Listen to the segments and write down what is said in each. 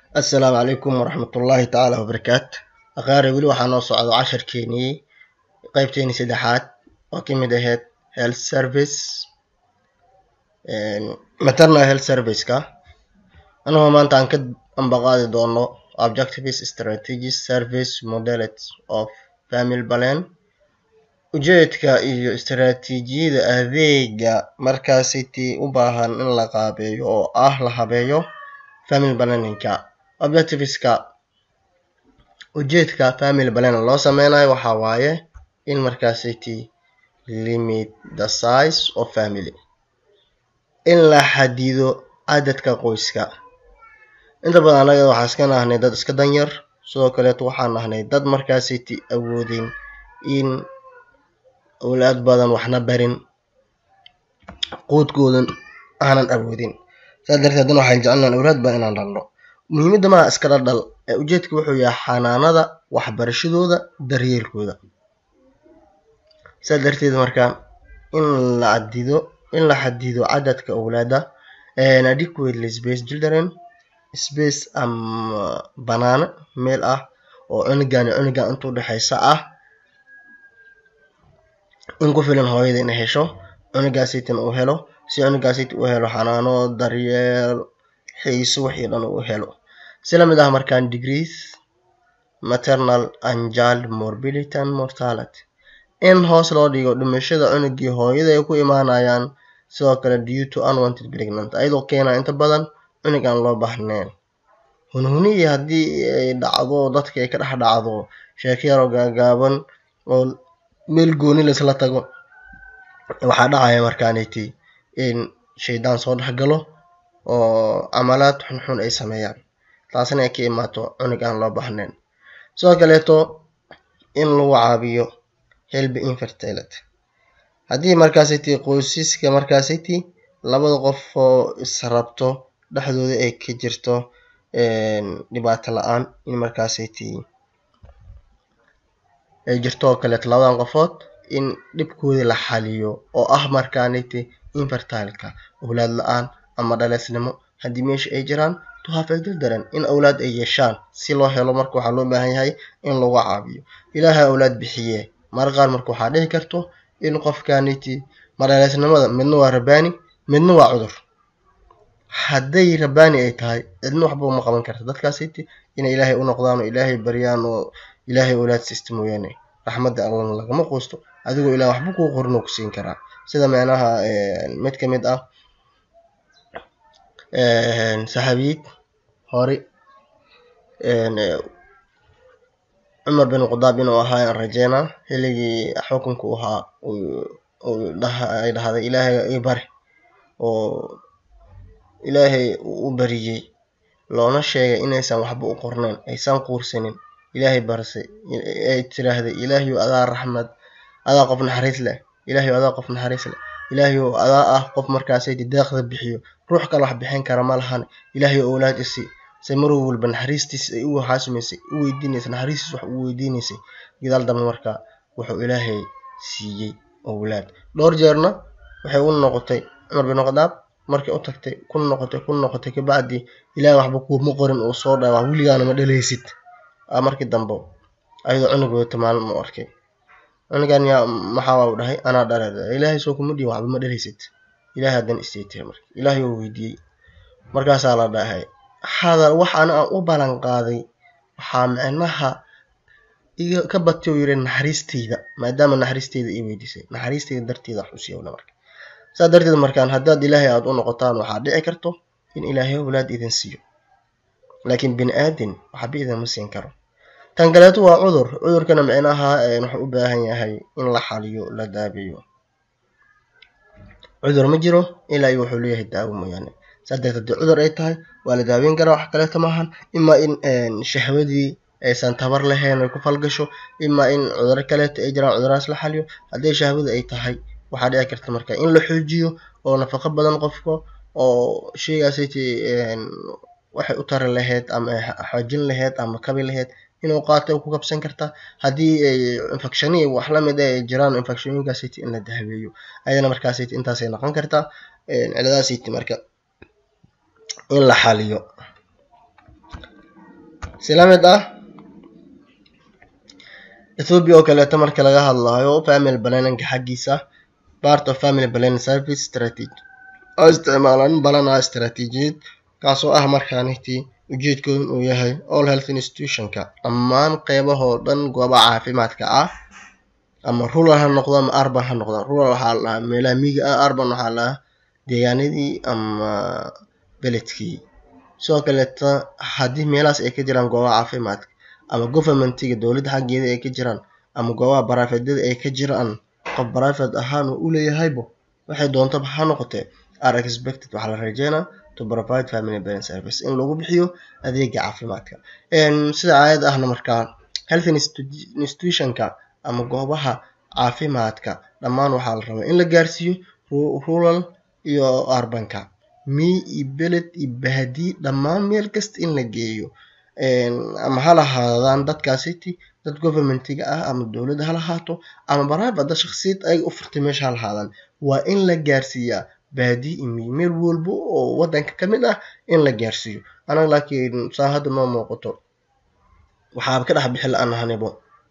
assalaamu calaykum waraxmatullaahi tacaala wabarakaatu aqaare weli waxaa noo socdo casharkeenii qeybteenii saddexaad oo ka mid ahayd health service maternal health serviceka anagoo maanta aan ka ambaqaadi doono objectives strategies service modalities of family plan ujeedka iyo istaraatiijiyada adeega markaasitii u baahan in la qaabeeyo oo ah la habeeyo family planninka objectiveska ujeedka family plan loo sameynayo waxaa waaye in markaasiti limit the size of family in la xadido cadadka qoyska inta badan anaga waxaa iska nahnay dad iska danyar sidoo kaleeto waxaan nahnay dad markaasiti awoodin in awlaad badan waxna barin quudkoodan aanan awoodin saas darteed haddana waxaan jecelnahan awlaad badan inaan dhalno muhiimadda maa iska dhaldhal ee ujeedka wuxuu yahay xanaanada waxbarashadooda daryeelkooda saas darteed marka in la cadido in la xadido cadadka awlaada adequately space children space ama banaano meel ah oo cunugan iyo cunugan inta udhexeysa ah in ku filan hooyada inay hesho cunugaasiitina uu helo si cunugaasiiti u helo xanaano daryeel xiiso wixii dhan uu helo si lamid ah markaan degrees maternal and child morbidity and mortality in hoos loo dhigo dhimashada cunugii hooyada ay ku imaanayaan sidoo kale due to unwanted pregnant ayadoo keenaa inta badan cunug aan loo baahnayn hunhunihii haddii ay dhacdo dadka ay ka dhex dhacdo sheeko yaroo gaagaaban oo meel gooni laisla tago waxaa dhacaya markaaniti in shaydaan soo dhex galo oo camalaad xunxun ay sameeyaan taasna ay ka imaato cunug aan loo baahnayn sidoo kaleeto in lagu caabiyo helby infertility haddii markaasiti qoysiska markaasiti labada qof oo israbto dhexdooda ay ka jirto dhibaato la-aan in markaasiti ay jirto oo kaleeto labadan qofood in dhibkoodii la xaliyo oo ah markaaniti infertileka awlaad la-aan ama dhaleysnimo haddii meesha ay jiraan to have a children in awlaad ay yeeshaan si loo helo marka waxaa loo baahan yahay in lagu caabiyo ilaahay awlaad bixiye marka qaar marka waxaa dhici karto in qofkaniti madhaleysnimada midna waa rabaani midna waa cudur hadday rabaani ay tahay cidna waxba uma qaban karta dadkaasiti inay ilaahay u noqdaan oo ilaahay baryaan oo ilaahay awlaad siista mooyaane raxmadda allana lagama quusto adigoo ilaah waxba kuu qorin oo ku siin karaa sida micnaha mid ka mid ah saxaabiyid hore cumar bin khadaab inuu ahaa aan rajeynaa xilligii xukunka u ahaa ay dhahday ilaahay ii bari oo ilaahay u bariyey loona sheegay inaysan waxba u qornayn aysan quursanin ilaahay barsay ay tiraahday ilaahayu adaa raxmad adaa qof naxariis leh ilaahayu adaa qof naxariis leh ilaahayu adaa ah qof markaasaydi deeqda bixiyo ruux kale wax bixin kara ma lahan ilaahayu owlaad isi se mar walba naxariistiis ay u waxaasimaysay u weydiinaysay naxariistiis wax u weydiinaysay gadaal dambe marka wuxuu ilaahay siiyey owlaad dhowr jeerna waxay u noqotay cumar bin khadaab markay u tagtay ku noqotay ku noqotay kabacdi ilaahay waxba kuuma qorin uu soo dhawa weligaana ma dhaleysid markii dambe ayadoo cunug wadato maalin u arkay cunugan yaa maxaa u dhahay anaa dhale ilaahay soo kuma dhihin waxba ma dhaleysid ilaahay haddan istaytay marka ilaahay oo weydiiyey markaasaa la dhahay hadal wax ana aan u ballan qaaday waxaa micnaha iga ka batay oo yiri naxariisteyda maadaama naxariisteyda ii weydiisay naxariisteyda darteeda wax u siiyowna marka saa darteed markaan haddaad ilaahay aada u noqotaan waxaa dhici karto in ilaahay awlaad idin siiyo laakiin bini aadin waxba idinma siin karo tan kaleeto waa cudur cudurkana micnaha wuxuu u baahan yahay in la xaliyo la daabeeyo cudur ma jiro ilaa iyo wuxuu leeyahay daawo mooyaane saas darteed haddii cudur ay tahay waa la daaweyn karaa wax kaleeto maahan imaa in shahwadii aysan tabar lahayn ay ku falgasho imaa in cuduro kaleeto ay jiraan cudurahaas la xaliyo haddii shahwada ay tahay waxaa dhici karta marka in la xoojiyo oo nafaqo badan qofka oo sheygaasiti waxay u tari lahayd ama xoojin lahayd ama kabi lahayd inuu qaato ku kabsan karta haddii ay infectioni wax lamid ay jiraan infectioninkaasiti in la daaweeyo ayadana markaasiti intaasay noqon kartaa ciladaasiti marka in la xaliyo sila mid ah ethiopia oo kaleeto marka laga hadlayo family planninga xaggiisa part of family planning service strategy oo isticmaalaan balanaa istaraatiijiyad kaasoo ah markaanitii ujeedkooda uu yahay all health institutionka dhammaan qeybahoo dhan goobaha caafimaadka ah ama rural ha noqdo ama arban ha noqdo rural waxaa la dhahaa meelaha miyiga ah arban waxaa la dhahaa deegaanadii ama beledkii sidoo kaleeta haddii meelahaas ay ka jiraan goobaha caafimaadka ama governmentiga dowladda xaggeeda ay ka jiraan ama goobaha barafedyada ay ka jiraan qof barafed ahaan uu uleeyahaybo waxay doontaba ha noqotee are expected waxaa la rajeynaa to provide family planning service in lagu bixiyo adeega caafimaadka sida caadad ahna markaa health institutionka ama goobaha caafimaadka dhammaan waxaa la rabaa in la gaarsiiyo rural iyo arbanka mii iyo beled iyo bahdi dhammaan meel kasta in la geeyo ama ha lahaadaan dadkaasiti dad governmentiga ah ama dowladda ha lahaato ama private dad shaksiyad ayaga u furtay meesha ha lahaadaan waa in la gaarsiiyaa baadi iyo miyi meel walba oo wadanka ka mid ah in la gaarsiiyo anaga laakiin saa hadda noo muuqato waxaaba ka dhex bixi la-aan ahanibo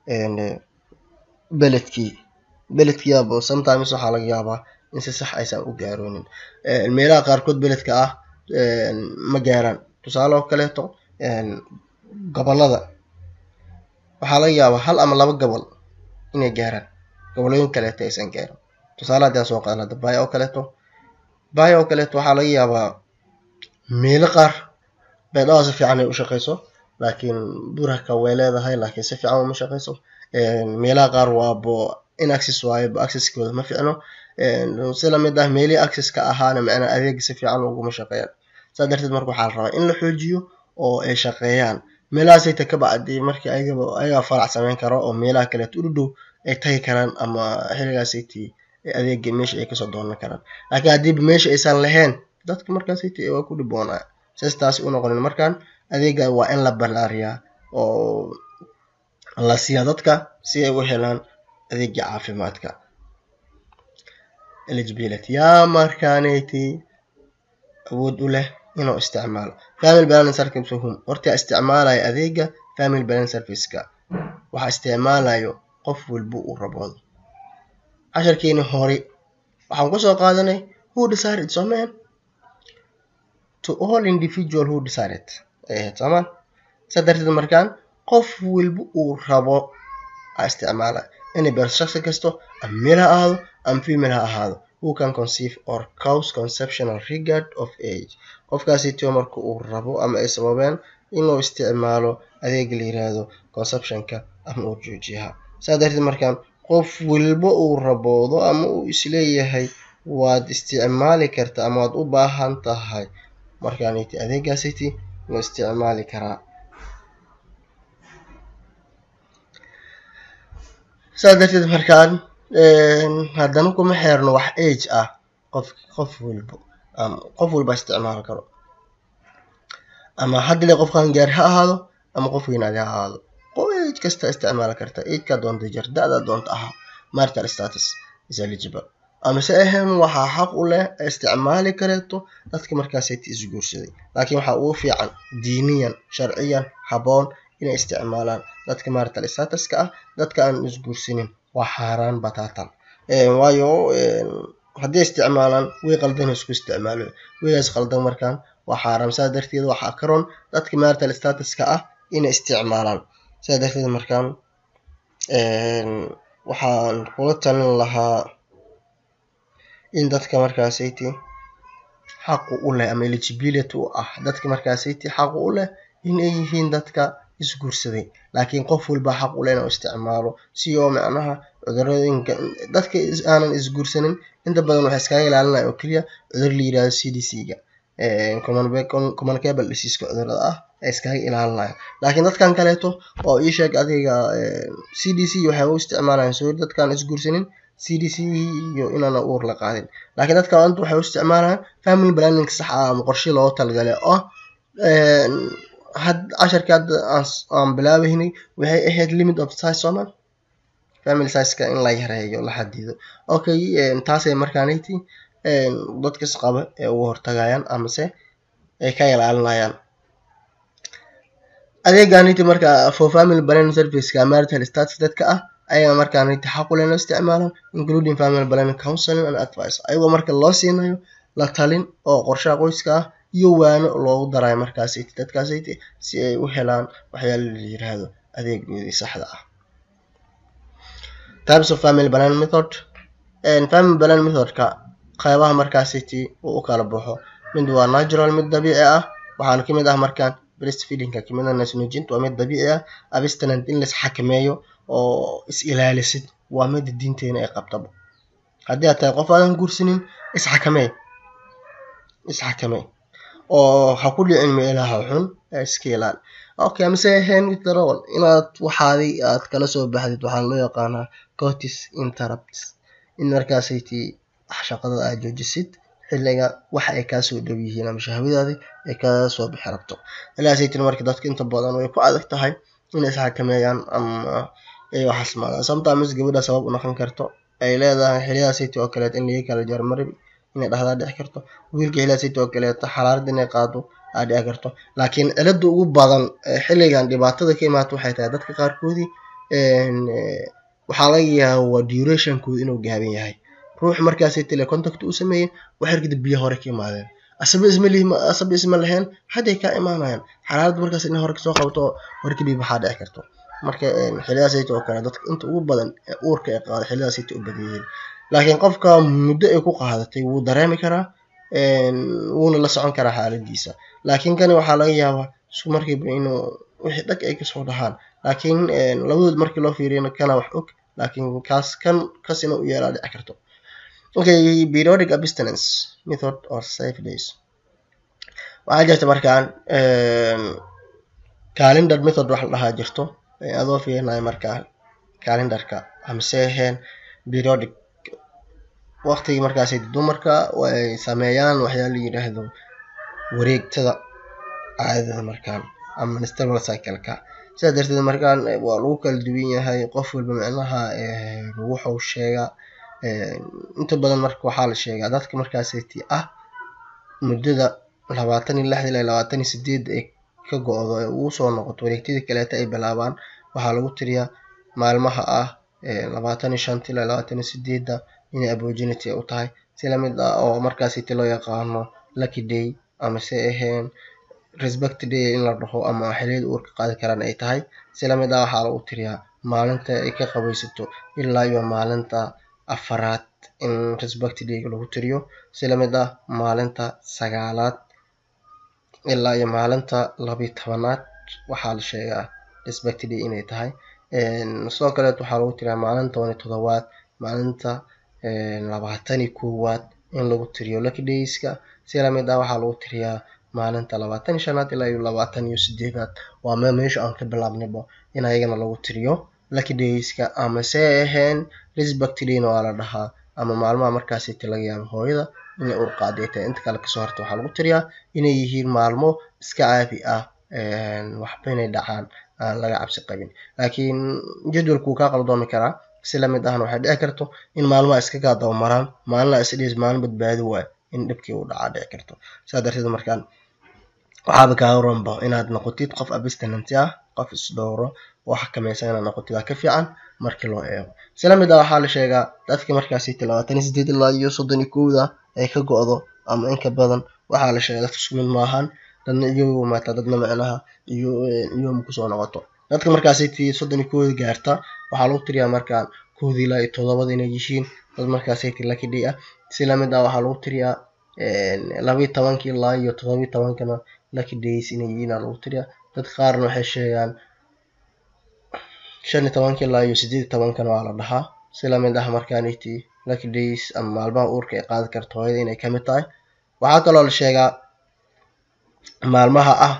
beledkii beledkiiaba sometimes waxaa laga yaabaa in si sax aysan u gaaroonin meelaha qaarkood beledka ah ma gaaraan tusaale oo kaleeto gobolada waxaa laga yaabaa hal ama laba gobol inay gaaraan gobolooyin kaleeto aysan gaarin tusaale haddii aan soo qaadana hadda baaya oo kaleeto baaya oo kaleeto waxaa laga yaabaa meelo qaar beedhaha si fiican ay u shaqeyso laakiin burhaka way leedahay laakiin si fiican uma shaqeyso meelaha qaar waabo in access waayo accesskooda ma fiicno si lamid ah meelihii accesska ahaana macnaa adeega si fiican uguma shaqeeyaan saa darteed marka waxaa la rabaa in la xoojiyo oo ay shaqeeyaan meelahaasayta ka bacdi markii ayagaba ayagaa farac sameyn karo oo meelaha kaleeto u dhow ay tagi karaan ama xiligaasaytii adeega meesha ay kasoo doonan karaan laakiin haddiiba meesha aysan lahayn dadka markaasaytii waa ku dhiboonaa sias taasi u noqonin markaan adeega waa in la ballaariyaa oo la siiyaa dadka si ay u helaan adeega caafimaadka eligibility yaa markaanayti awood u leh inuu isticmaalo family planning service hum horta isticmaalaya adeega family planning serviceka waxaa isticmaalayo qof walba uu raboodo casharkeeni hore waxaan kusoo qaadanay who decided soman to all individual who decided ay ahayd soomaan saa darteed markaan qof walba uu rabo a isticmaala inay beerto shaksi kasto ama male ha ahaado ama female ha ahaado who can conceive or cause conceptional regard of age qofkaasitio marka uu rabo ama ay sababeen inuu isticmaalo adeega la yiraahdo conceptionka ama uu joojiyaha saa darteed markaan qof walba uu raboodo ama uu isleeyahay waad isticmaali kartaa ama waad u baahan tahay markaaniti adeegaasiti loo isticmaali karaa saa darteed markaan haddana kuma xeerno wax age ah qof qof walbo qof walba isticmaali karo ama haddile qofkan gaar ha ahaado ama qof weynaadi ha ahaado age kasta isticmaali karta ageka doonta jir da-da doonta ahaa marital status is eligible ama se ahayn waxaa xaq u leh isticmaali kareeto dadka markaasati isguursaday laakiin waxaa ugu fiican diiniyan sharciyan haboon inay isticmaalaan dadka marital statuska ah dadka aan isguursanin waa xaaraan bataatan waayo haddii isticmaalaan way qaldan isku isticmaalo waygaas qaldan markaan waa xaaraam saa darteed waxaa karoon dadka marital statuska ah inay isticmaalaan saa darteed markaan waxaan kula talin lahaa in dadka markaasayti xaqu u leh ama eligibility u ah dadka markaasayti xaqu u leh inay yihiin dadka isguursaday laakiin qof walba xaq u leh inuu isticmaalo si oo macnaha cudurooyinka dadka aanan isguursanin inta badan waxay iskaga ilaalinaya oo keliya cudur la yirahdo c d c ga communicable diseaseka cudurada ah ay iskaga ilaalinaya laakiin dadkan kaleeto oo ii sheeg adiga c d c waxay u isticmaalayaan soo dadkaan isguursanin c d c iyo inaana uur la qaadin laakiin dadka anta waxay u isticmaalayaan family planning sax ah ama qorshe loogu talagalay oo had casharkii hadda aan bilaabaynay waxay ahayd limit of size sooman family sizeka in la yareeyo la xadido okay taasay markaanayti dadkas qaba ee uga hortagayaan amase ay ka ilaalinayaan adeeganiti marka for family planning serviceka marital status dadka ah ayaga markaaniti xaq u leh inoo isticmaalaan including family planning counseling and advice ayagoo marka loo siinayo la talin oo qorshaha qoyska ah iyo waano loogu darayo markaasiti dadkaasiti si ay u helaan waxyaala la yiraahdo adeegoodii saxda ah types of family planning method family planning methodka qeybaha markaasiti uu u kala baxo mid waa natural mid dabiici ah waxaana kamid ah markaan breastfeedingka kamid ah naasnuujinta waa mid dabiici ah abstinent in lais xakameeyo oo is ilaalisid waa mida diinteena ay qabtaba haddii aad tahay qof aadan guursanin isxakamee isxakamee oo ha ku dhicin meelaha xun ee iska ilaali okay amase ahayn withdrawal inaad waxaadi aad kala soo baxdid waxaa loo yaqaanaa cotis interrupts in markaasayti shaqada aad joojisid xilliga waxa ay kaasoo dhow yihiin ama shahwadaadi ay kaga soo bixi rabto ilaasaytin marka dadka inta badan way ku adag tahay inay isxakameeyaan ama ay waxaas maadaan sometimes gabadha sabab u noqon karto ay leedahay xiliyadaasayt oo kaleeto in laga kala jarmarib inay dhahdaa dhici karto wiilka xiliyadaasayt oo kaleeto xalaarad inay qaado aa dhici karto laakiin cilada ugu badan xilligan dhibaatada ka imaata waxay tahay dadka qaarkoodii waxaa laga yaaba waa durationkooda inuu gaaban yahay ruux markaasay tele contact uu sameeyey waxyar kadib biyo hore ka imaadeen asaba isma lihi asaba isma lahayn hadday kaa imaanayaan xalaalada markaas in hore kasoo qabto hore kadib waxaa dhici karto marka xiliyadaasayta oo kale dadka inta ugu badan ee uurka ay qaada xiliyadaasayta u badan yihiin laakiin qofka muddo ay ku qaadatay wuu dareemi karaa wuuna la socon karaa xaaladiisa laakiin kani waxaa laga yaabaa isku markiiba inuu wixii dhag ay kasoo dhahaan laakiin labadood markii loo fiiriyana kana wax og laakiin kaas kan kas ina u yeelaa dhici karto okay periodic abstinence method or safe days waxaa jirta markaan calendar method wax la dhahaa jirto adoo fiirinayo markaa calendarka amase ahayn periodic waqtigii markaas dumarka ay sameeyaan waxyaa la yidhaahdo wareegtada caadada markaan ama menstrual cycle-ka sidaa darteed markaan waa lagu kala duwan yahay qof walba micnaha wuxuu sheegaa inta badan marka waxaa la sheegaa dadka markaasati ah muddada labaatan iyo lixda ilaa labaatan iyo sideed ay ka go-do ee ugu soo noqoto wareegtadii kaleeta ay bilaabaan waxaa lagu tiriyaa maalmaha ah labaatan iyo shanta ilaa labaatan iyo sideedda inay aborginity u tahay si lamid ah oo markaasiti loo yaqaano lucky day amase ahayn respect day in la dhaho ama xiliyada uurka qaadi karaan ay tahay si lamid ah waxaa lagu tiriyaa maalinta ay ka qabaysato ilaa iyo maalinta afaraad in respect day lagu tiriyo si lamid ah maalinta sagaalaad ilaa iyo maalinta labiyo tobanaad waxaa la sheegaa respect day inay tahay sidoo kaleet waxaa lagu tiriyaa maalinta toban iyo todobaad maalinta labaatan iyo koowaad in lagu tiriyo lucky dayska si lamid ah waxaa lagu tiriyaa maalinta labaatan iyo shanaad ilaa iyo labaatan iyo sideedaad waa me meesha aan ka bilaabnayba in ayagana lagu tiriyo lucky dayska amase ahayn respect dayna waa la dhahaa ama maalmaha markaasiti laga yaabo hooyada inay uur qaaday tahay inta kale kasoo harta waxaa lagu tiriyaa inay yihiin maalmo iska caadi ah waxba inay dhacaan aan laga cabsi qabin laakiin jadwalku wuu kaa qaldoomi karaa si lamid ahna waxay dhici karto in maalmaha iska kaa dabamaraan maalina isdhis maalin badbaadi waay in dhibkii uu dhacaa dhici karto sidaa darteed markaan waxaaba kaaga roonba inaad noqotid qof abstinent ah qof isdhowro oo xakamaysan inaad noqotid aa ka fiican markii loo eego si lamid ah waxaa la sheegaa dadka markaasiti labaatan iyo sideed ilaa iyo soddon iyo kowda ay ka go-do ama inka badan waxaa la sheegaa dadka isku mid maahan dadna iyagu maataa dadna micnaha iyo iyoma kusoo noqoto dadka markaasiti soddon iyo kowda gaarta waxaa lagu tiriyaa markaan kowda ilaa iyo todobada inay yihiin dad markaasiti lucky day ah si lamid ah waxaa lagu tiriyaa labayo tobanka ilaa iyo todobiyo tobankana lucky days inay yihiin aa lagu tiriyaa dadka qaarna waxay sheegaan shan iyo tobanka ilaa iyo sideed iyo tobankana waa la dhahaa si lamid ah markaaniti lucky days ama maalmaha uurka ay qaadi karto hooyada inay kamid tahay waxaa kaloo la sheegaa maalmaha ah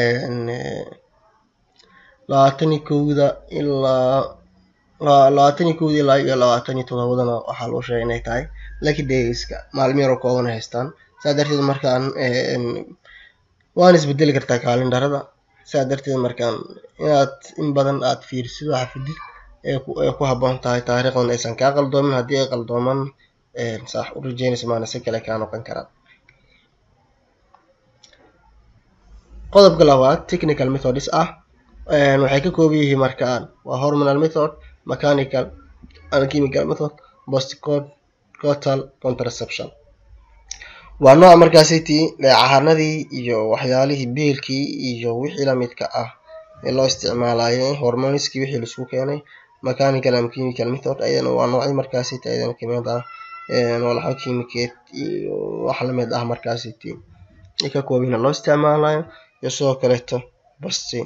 labaatan iyo kowda ilaa labaatan iyo kowda ilaa iyo labaatan iyo todobadana waxaa loo sheegay inay tahay lucky dayska maalmo yaroo kooban haystaan saa darteed markaan waana isbedeli kartaa kaalindarada saa darteed markaan inaad in badan aad fiirisid waxa fidid ee ku haboon tahay taariikhdan aysan kaa qaldoomin haddii ay qaldooman saax u rajeynaysa maana si kale kaa noqon karaan qodobka labaad technical methods ah waxay ka kooban yihiin markaan waa hormonal method mechanical and chemical method postcoital contraception waa nooca markaasiti cahanadii iyo waxyaalihii biilkii iyo wixii lamidka ah ee loo isticmaalayo hormoniskii wixii laisku keenay mechanical and chemical method ayadana waa noocyo markaasiti ayadana kamid ah walxo kiimikeed iyo wax lamid ah markaasiti ay ka kooban loo isticmaalayo iyo sidoo kaleeto basti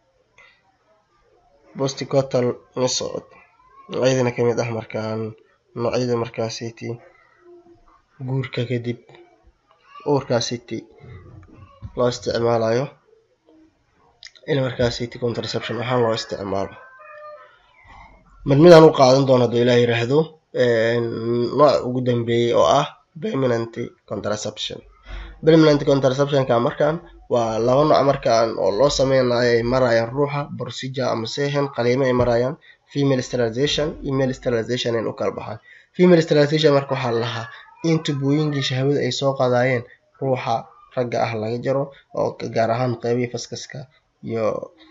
postcoital method ayadana kamid ah markaan noocyada markaasiti guurka kadib uurkaasiti loo isticmaalayo in markaasiti contraception ahaan loo isticmaalo mid midaan u qaadan doono haduu ilaah yiraahdo nooc ugu dambeeyey oo ah permanent contraception permanent contraceptionka markaan waa laba nooc markaan oo loo sameynayo ay marayaan ruuxa procedure ama sehen qaliimo ay marayaan female sterilization iyo male sterilization in u kala baxaan female sterilization marka waxaa la lahaa in tubooyinkii shahwada ay soo qadaayeen ruuxa ragga ah laga jaro oo gaar ahaan qeybihii faskaska iyo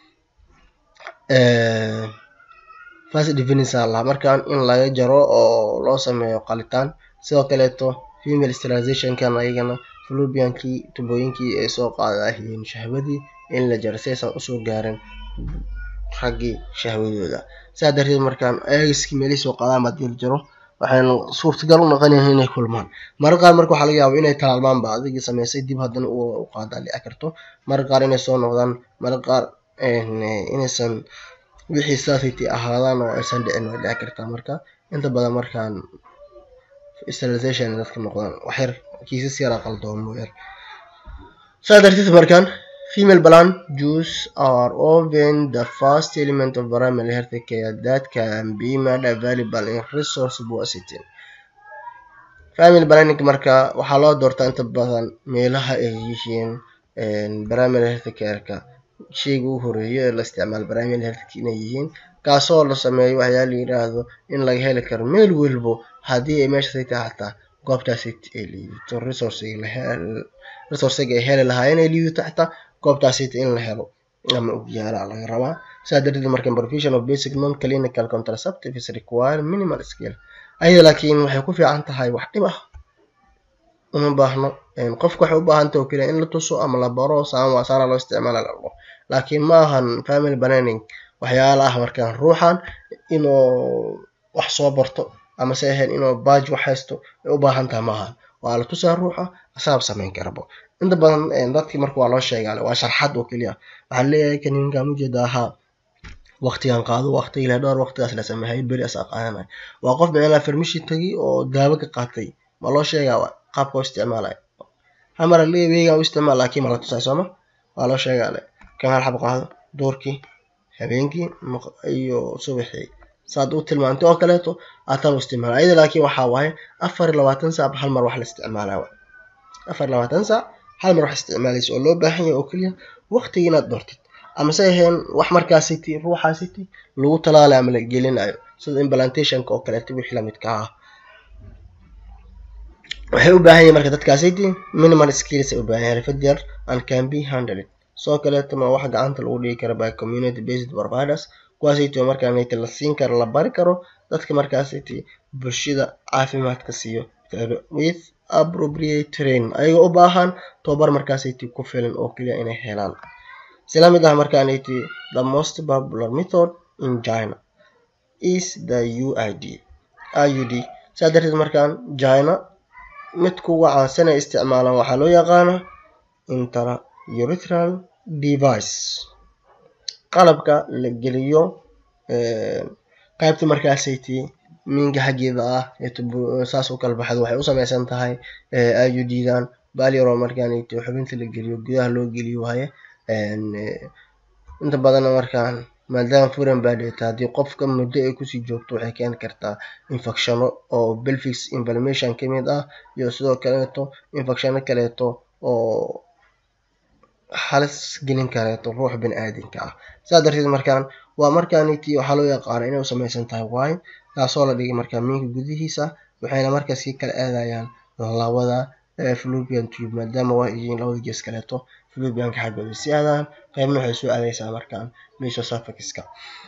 fast definisa lahaa markaan in laga jaro oo loo sameeyo qalitaan sidoo kaleeto female sterilizationkan ayagana flubiankii tubooyinkii ay soo qaadahayeen shahwadii in la jaro si aysan usoo gaarin raggii shahwadooda saa darteed markaan eegiskii meelihii soo qaadaan hadii la jaro waxayna suurtagal u noqonayan inay kulmaan marka qaar marka waxaa laga yaaba inay talaalmaanba adigii sameysay dib haddana u qaadaa dhici karto marka qaar inay soo noqdaan marka qaar inaysan wixii saasiti ahaadaan oo aysan dhicin way dhici kartaa marka inta badan markaan sterilization dadka noqdaan waxyar kiisas yara qaldoomo yar saa darteed markaan female plan juice are often the first element of primary health care that can be made available in resource sitting family planning marka waxaa loo doortaa inta badan meelaha ay yihiin primary health careka sheyga u horeeyo ee la isticmaalo primary health inay yihiin kaasoo la sameeyo waxyaa la yiraahdo in laga heli karo meel walbo haddii ay meeshaas tahay xataa goobtaas ay liidato resourcega ay heli lahaayeen ay liidato xataa goobtaas in la helo ama ogyaala laga rabaa saa darteed marka provision of basic non clinical contraceptive is require minimal skill ayada laakiin waxay ku fiican tahay wax dhib ah uma baahno qofka waxay u baahan tahay oo keliya in la tuso ama la baro saama saana loo isticmaala labo laakiin ma ahan family planning waxyaala ah markaan ruuxan inuu wax soo barto ama se ahayn inuu baaj wax haysto ay u baahan tahay maahan waa la tusaa ruuxa asaab samayn karabo inta badan dadkii marka waa loo sheegaale waa sharxad oo keliya waxaa leeyahay kan ninkaan ujeeda ahaa waqtigan qaado waqti ilaa dhowr waqtigaas la sameeyay beri asaa qaadanay waa qof micnaa farmishi tagi oo daawo ka qaatay ma loo sheegaa qaabka u isticmaalay hamara leeweega u isticmaal laakiin ma la tusay sooma waa loo sheegaale kan hal xab qaado doorkii habeenkii iyo subaxii saad u tilmaantay oo kaleeto aatan u isticmaala ayada laakiin waxaa waaye afar iyo labaatan saac hal mar wax la isticmaalaa afar iyo labaatan saac hal mar wax isticmaalaysa oo loo baahan yahay oo keliya waqtiga inaad doortid ama se ahayn wax markaasiti ruuxaasiti lagu talaalayo ama la gelinayo sida implantationka oo kaleeto wixii lamidka ah waxay u baahan yihin marka dadkaasiti minimal skills ay u baahan yahay xirfad yar and can be handled sidoo kaleetona wax gacanta lagu dhigi karo by community based providers kuwaasiti oo markaaniti la siin karo la bari karo dadka markaasiti bulshada caafimaadka siiyo with appropriate train ayagoo u baahan tobabar markaasiti ku filan oo keliya inay helaan sila mid ah markaaniti the most popular method in china is the uid iud saa darteed markaan china mid kuwa caansan ay isticmaalaan waxaa loo yaqaana intera urethral device qalabka la geliyo qaybta markaasiti minka xaggeeda ah saas u kala baxdo waxay u sameysan tahay iud-dan balyaro markaaniti xubinta la geliyo gudaha loo geliyo waaye inta badanna markaan maadaama furan baa dheeta haddii qofka muddo ay kusii joogto waxay keeni kartaa infectiono oo belfix inflammation ka mid ah iyo sidoo kaleeto infectiono kaleeto oo halis gelin kareeto ruux bini aadinka ah saa darteed markaan waa markaaniti waxaa loo yaqaana inay u sameysan tahay wine taasoo la dhigay markaa minka gudihiisa waxayna markaas kii kala aadayaan labada flubian tube maadaama waa yihiin labada gees kaleeto flubianka xaggooda si aadaan qaybna waxay soo aadaysaa markaan mesosuffixka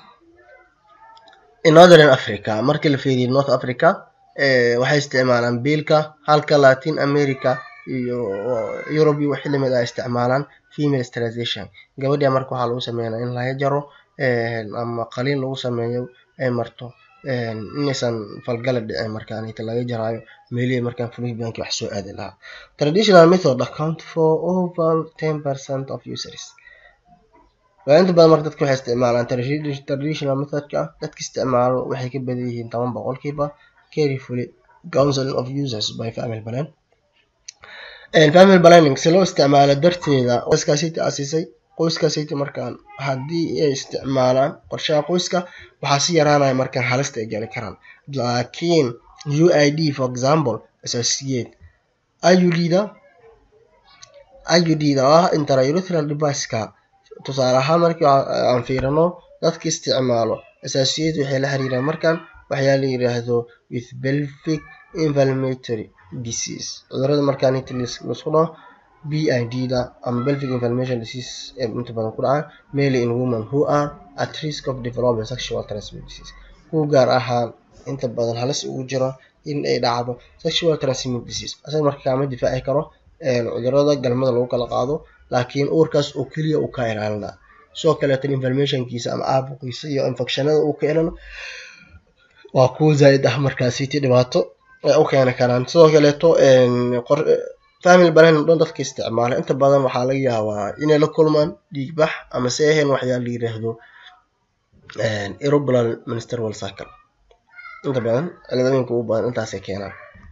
in northern africa markii la fiiriyo north africa waxay isticmaalaan biilka halka latin america iyo europe iyo wixii lamid ah isticmaalaan female sterilization gabadha marka waxaa lagu sameynaya in laga jaro ama qaliin lagu sameeyo ay marto inaysan falgala dhicin markaan inta laga jaraayo meelihii markaan flubianki wax soo aadi lahaa traditional method account for over ten percent of users waa inta badan marka dadka waxay isticmaalaan traditional methodka dadka isticmaalo waxay ka badan yihiin toban boqolkiiba carefully counseling of users by family plan family planning si loo isticmaalo darteeda qoyskaasiti asisay qoyskaasiti markaan haddii ay isticmaalaan qorshaha qoyska waxaa si yaraanaya markaan halista ay gali karaan laakiin uid for example associate iudda iudda oo ah intraurethral device-ka tusaale ahaan markii aan fiirino dadka isticmaalo associate waxay la xiriiraan markaan waxyaa la yiraahdo with pelvic inflammatory disease cudurada markaan inta laisku dhaho b i d da ama pelvic inflammation disease ee inta badan ku dhacaan mainly in women who are at risk of developing sexual transmitted disease kuwa gaar ahaan inta badan halis ugu jiro in ay dhacdo sexual transmitted disease asaga marka kaama difaaci karo cudurada galmada lagu kala qaado laakiin uurkaas oo keliya uu ka ilaalina sidoo kaleetan inflammationkiisa ama caabuqiisa iyo infectionada uu ka ilano waa kuwa zaaid ah markaasiti dhibaato ay u keeni karaan sidoo kaleeto family planning dhan dadka isticmaala inta badan waxaa laga yaabaa inay la kulmaan dhiigbax ama se ahayn waxyaa la yiraahdo irregular menstrual cycle inta badan ciladooyinka ugu badan intaasay keenaan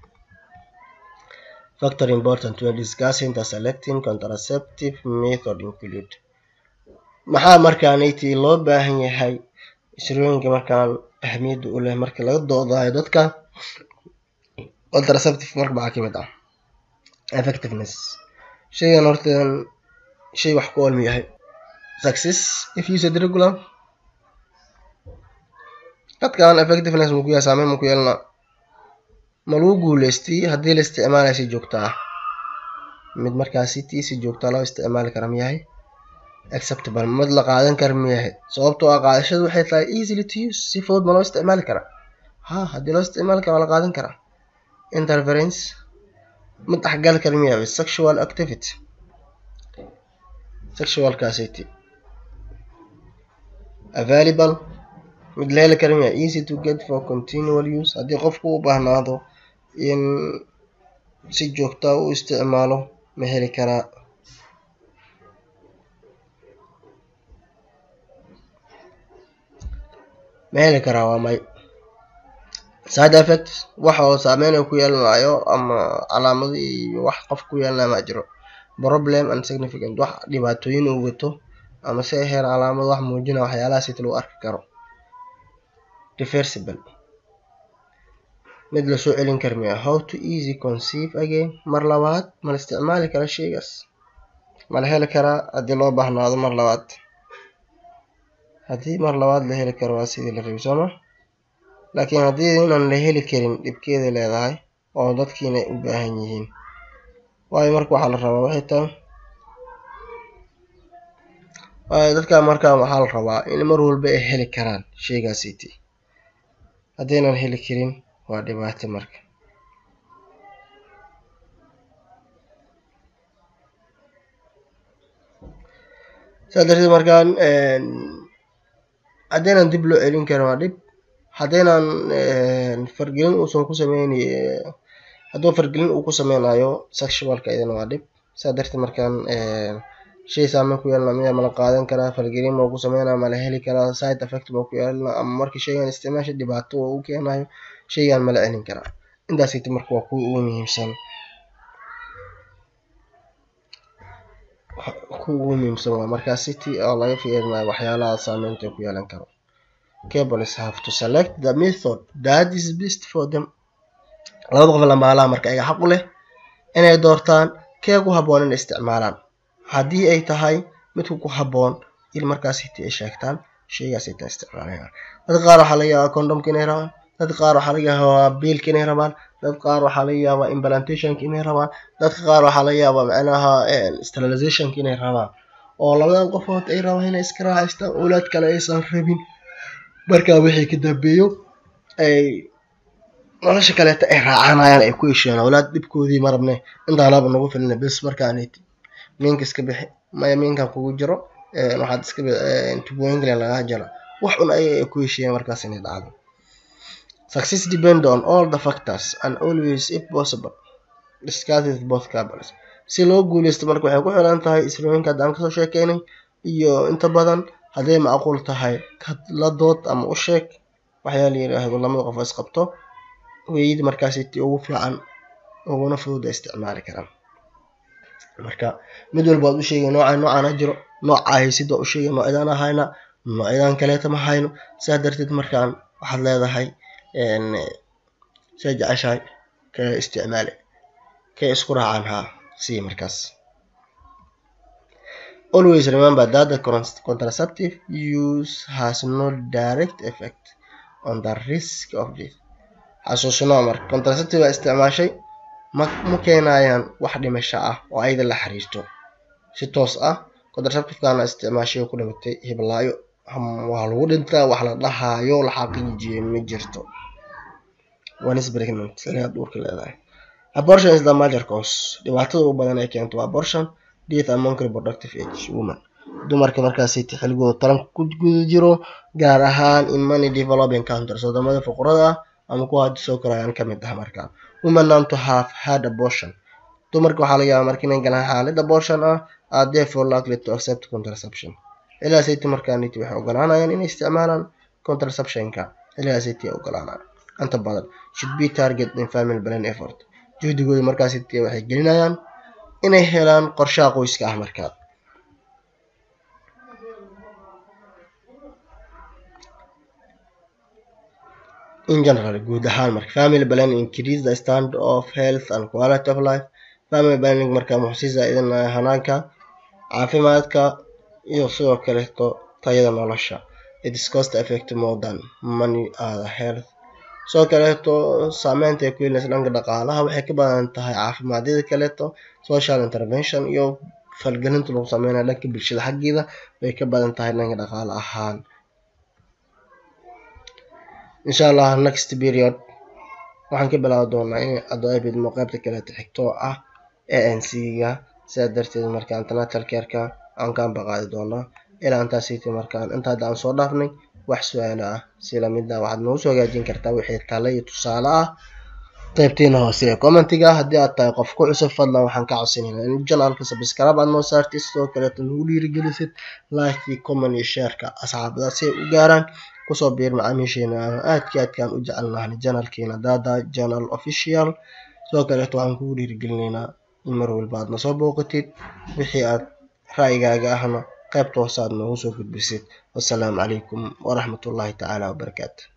factor important when discussing the selecting contraceptive method include maxaa markaanayti loo baahan yahay isrooyinka markaan ahmiyadda u leh marka laga doodayo dadka contraceptive marka maxaa kamid ah effectiveness shaygan hortan shay wax ku olmi yahay success if used regular dadkan effectiveness maku yahay saameyn maku yeelna ma lagu guuleystay haddii la isticmaalayo si joogta ah mid markaasi tii si joogta loo isticmaali kara miyahay acceptable mid la qaadan kara miyahay sababtoo ah qaadashadu waxay tahay easily to use si fudud ma loo isticmaali karaa ha haddii loo isticmaali kara waa la qaadan karaa interference mid dhexgali kara miyahay sexual activity sexualkaasiti available mid la heli kara miyahay easy to get for continual use haddii qofku u baahnaado in si joogta u isticmaalo ma heli karaa ma heli karaa waa may side effect waxa oo saameyn ku yeelanayo ama calaamado iyo wax qof ku yeelanayo ma jiro problem and significant wax dhibaatooyin uu wato ama se ahayn calaamado wax muujinaya waxyaalahaas ita lagu arki karo reversible mid lasoo celin kara miya how to easy conceive again mar labaad ma la isticmaali kara sheygaas ma la heli karaa haddii loo baahnaado mar labaad haddii mar labaad la heli karo waa sidii la rabi sooma laakiin haddii inaan la heli karin dhibkeeda leedahay oo dadkiina u baahan yihiin waayo marka waxaa la rabaa waxay tahay waayo dadka markaa waxaa la rabaa in mar walba ay heli karaan sheygaasiti haddaynan heli karin waa dhibaato marka saa darteed markaan haddaynan dib loo celin karin waa dhib haddaynan fargelin uusan ku sameynay hadduu fargelin uu ku sameynayo sexualka idana waa dhib saa darteed markaan shay saameyn ku yeelana miya mala qaadan karaa fargelin ma ku sameynaya mala heli karaa side effect ma ku yeelana ama marka shaygan isticmaasha dhibaato oo u keenayo shaygan mala celin karaa intaasiti marka waa kuwa ugu muhiimsan kuwa ugu muhiimsan waa markaa city oo laga fiirinayo waxyaalaha saameynta ku yeelan karo cables have to select the method that is best for them labada qof lamaalaha marka ayaga xaq u leh inay doortaan kee ku habboon inay isticmaalaan haddii ay tahay midku ku habboon in markaas hiti ay sheegtaan sheygaas ay taa isticmaalayaan dad qaar waxaa laga yaabaa condomka inay rabaan dad qaar waxaa laga yaabaa biilka inay rabaan dad qaar waxaa laga yaabaa implantationka inay rabaan dadka qaar waxaa laga yaabaa macnaha sterilizationka inay rabaan oo labadan qofood ay rabaan inay iska raaxaystaan owlaad kale aysan rabin markaa wixii ka dambeeyo ay nolosha kaleeta ay raacanayaan ay ku heshiyaan owlaad dhibkoodii marabne intaanaba nagu filina bes markaaniti miinka iska bixi maya miinkan kugu jiro waxaad iska tubooyinka lagaa jara wax un ayaga ay ku heshiyeen markaas inay dhacdo success depend on all the factors and always if possible discuss with both couples si loo guuleysto marka waxay ku xiran tahay isrooyinka haddaan kasoo sheekeynay iyo inta badan hadday macquul tahay la dood ama u sheeg waxyaa la yiraahdo lamada qof isqabto weeyid markaas ti ugu fiican uguna fududa isticmaali karaan marka mid walba waad u sheegay noocaan noocaan ha jiro nooca haysid waa u sheegay noocyadaan ahayna noocyadan kaleeta ma hayno sidaa darteed markaan waxaad leedahay say jeceshahay kee isticmaali kee isku raacaan haa sii markaas always remember that the contraceptive use has no direct effect on the risk of death xasuusnoo marka contraceptive aa isticmaashay ma ma keenayaan wax dhimasho ah oo ayada la xiriirto si toos ah contraceptivekana isticmaashay oo ku dhimatay hiblaayo waa lagu dhintaa wax la dhahaayo la xaqiijiyay ma jirto one is pregnant inaad uurka leedahay abortion is the major cause dhibaatada ugu badan ay keento waa abortion death among reproductive age woman dumarka markaasi xilligooda taranka ku guda jiro gaar ahaan in many developing countries wadamada fuqrada ah ama kuwa hadda soo korayaan kamid ah markaa women known to have had abortion dumarka waxaa laga yaabaa marka inay galaan xaalad abortion ah are therefore likely to accept contraception ilaasayti markaaniti waxay ogolaanayaan inay isticmaalaan contraceptionka ilaasayti ogolaanayaan inta badan should be target in family plan effort juhdigooda markaasiti waxay gelinayaan inay helaan qorshaha qoyska ah markaa in general guud ahaan marka family planning increase the standard of health and quality of life family planning marka muxuu sii zaa-idinaya hanaanka caafimaadka iyo sidoo kaleeto tayada nolosha it is cost effective more than money other health sidoo kaleeto saameynta ay ku yeelaysa dhanka dhaqaalaha waxay ka badan tahay caafimaadada kaleeto social intervention iyo falgelinta lagu sameynaya dhanka bulshada xaggeeda bay ka badan tahay dhanka dhaqaale ahaan insha allah next period waxaan ka bilaabi doonaa in adoabidmo qaybta kaleeto xigto oo ah a n c ga sidaa darteed marka international careka aan kaan baqaadi doonaa ilaa intaasiti markaan inta hadda aan soo dhaafnay wax su-aalo ah si lamid ah waxaad noogu soo hagaajin kartaa wixii tale iyo tusaale ah qaybtiina hoose ee commentiga haddii aad tahay qof ku cusub fadlan waxaan ka codsanayna in janalka subscribe aad noo saartid sidoo kaleeto nagu dhiirigelisid likekii comment iyo shareka asxaabada si ay u gaaraan kusoo biir macaamiisheena aan aadka aadkaan u jecelnahay janalkeena dada janal official sidoo kaleeto waxaan kugu dhiirigelinaynaa in mar walba aad nasoo booqatid wixii aad ra'yigaaga ahna qaybta hoose aad noogu soo gudbisid wassalaamu calaykum waraxmatullaahi tacaala wabarakaatu